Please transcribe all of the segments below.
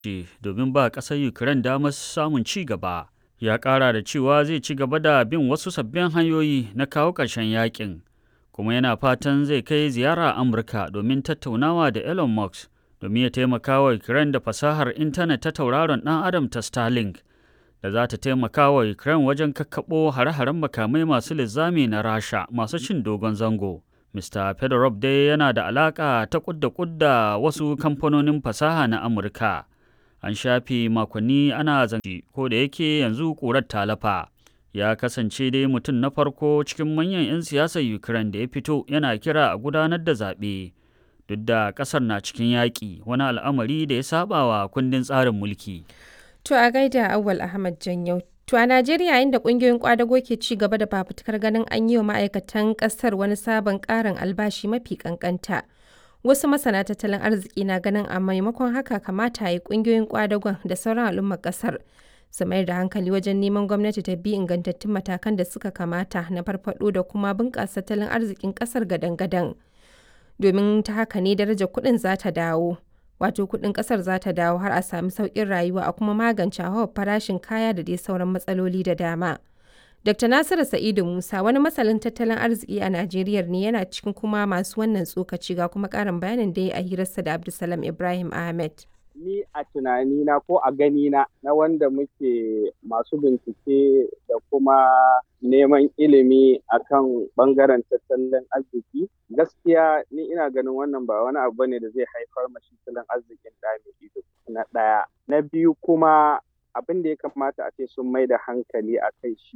domin ba ƙasar Ukraine damar samun ci gaba. Ya ƙara da cewa zai ci gaba da bin wasu sabbin hanyoyi na kawo ƙarshen yakin, kuma yana fatan zai kai ziyara Amurka domin tattaunawa da Elon Musk domin ya taimaka wa Ukraine da fasahar intanet ta tauraron ɗan Adam ta Starlink da za ta taimaka wa Ukraine wajen kakkaɓo hare-haren makamai masu linzami na Rasha masu cin dogon zango. Mr. Fedorov dai yana da alaƙa ta kudda kudda wasu kamfanonin fasaha na Amurka. An shafe makonni ana zance ko da yake yanzu ƙurar talafa. Ya kasance dai mutum na farko cikin manyan 'yan siyasar Ukraine da ya fito yana kira a gudanar da zaɓe. Duk da ƙasar na cikin yaƙi wani al'amari da ya saba wa kundin tsarin mulki. To a gaida Awal Ahmad Janyau. To a Najeriya inda kungiyoyin kwadago ke ci gaba da fafutukar ganin an yi wa ma'aikatan kasar wani sabon karin albashi mafi kankanta. Wasu masana tattalin arziki na ganin a maimakon haka kamata yi kungiyoyin kwadagon da sauran al'ummar kasar su mayar da hankali wajen neman gwamnati ta bi ingantattun matakan da suka kamata na farfado da kuma bunƙasa tattalin arzikin kasar gadan-gadan. Domin ta haka ne darajar kuɗin za ta dawo. wato kudin kasar za ta dawo har a sami sauƙin rayuwa a kuma magance hawa farashin kaya da dai sauran matsaloli da dama. Dr. Nasiru Sa'idu Musa wani masalin tattalin arziki a Najeriya ne yana cikin kuma masu wannan tsokaci ga kuma ƙarin bayanin da ya a hirarsa da Abdulsalam Ibrahim Ahmed. Ni a tunanina ko a ganina na wanda muke masu bincike da kuma neman ilimi akan bangaren tattalin arziki gaskiya ni ina ganin wannan ba wani abu ne da zai haifar mashi tattalin arzikin da ido na ɗaya na biyu kuma abin da ya kamata a ce sun mai da hankali a kai shi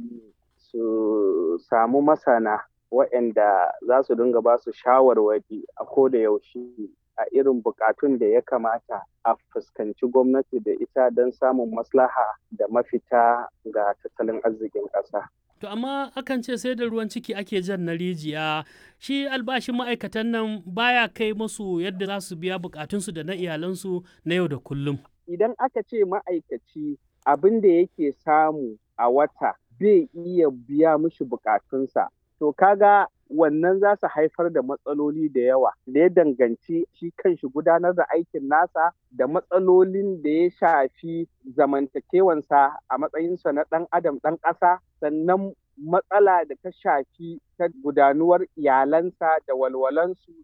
su samu masana waɗanda za su dinga ba su shawarwari a ko da yaushe a irin bukatun da ya kamata a fuskanci gwamnati da ita don samun maslaha da mafita ga tattalin arzikin ƙasa. To amma akan ce sai da ruwan ciki ake jan na rijiya shi albashin ma'aikatan nan baya kai musu yadda za su biya bukatunsu da na iyalansu na yau da kullum. Idan aka ce ma'aikaci abin da yake samu a wata bai iya biya mishi bukatunsa to kaga wannan za su haifar da matsaloli da yawa da ya danganci shi kanshi gudanar da aikin nasa da matsalolin da ya shafi zamantakewansa a matsayinsa na ɗan adam ɗan ƙasa sannan matsala da ta shafi ta gudanuwar iyalansa da walwalansu